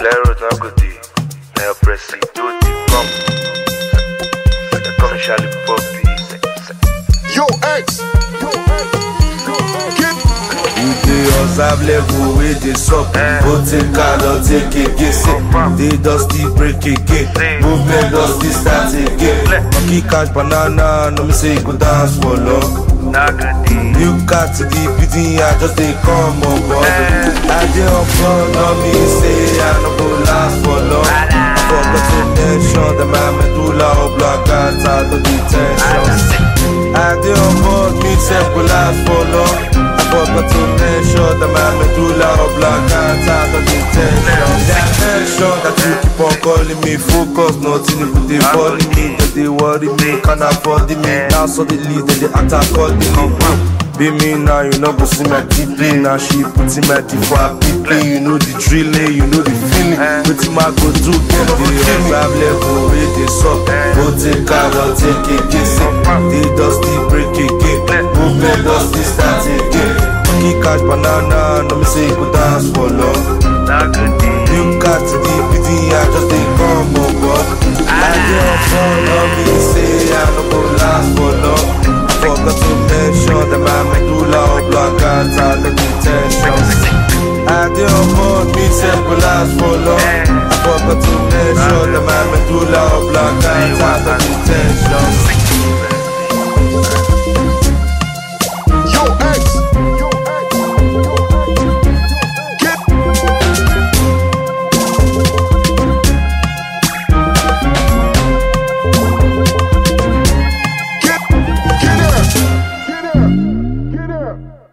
Zero no go dey. Now press it to the pump. The commercial poppy. Yo, X. Yo, X. Get. We dey observe level wey dey sup Go take card take again say Dey dusty break again Movement dusty start again Monkey catch banana no me say you go dance for long Now go dey. New car to the beating I just dey come on board I dey on front no me say I no go last for long I forgot to mention that my medulla oblongata to the tension I dey on board me sef go last for long I forgot to mention that my medulla oblongata to the tension That mention that you keep on calling me focus nothing if dey falling me That dey worry me can afford me Now suddenly they dey act accordingly Be me now, you know, go see my deeply. Now she putting my deep for her people. You know the drilling, you know the feeling. Wetin my go do, get the observe level where they suck. Go take car, go take again. Say, the dusty break again. Movement dusty start again. Monkey catch banana, no me say you go dance for long. Now go dey. New car to the PD, I just dey come on board. I dey on phone, no me say I no go last for long. I forgot to mention that my medulla oblongata the detention. I dey on board, me sef go last for long. I forgot to mention that my medulla oblongata the detention. Yo, X. Yo, X. Get. Get. Get her. Get her. Get her.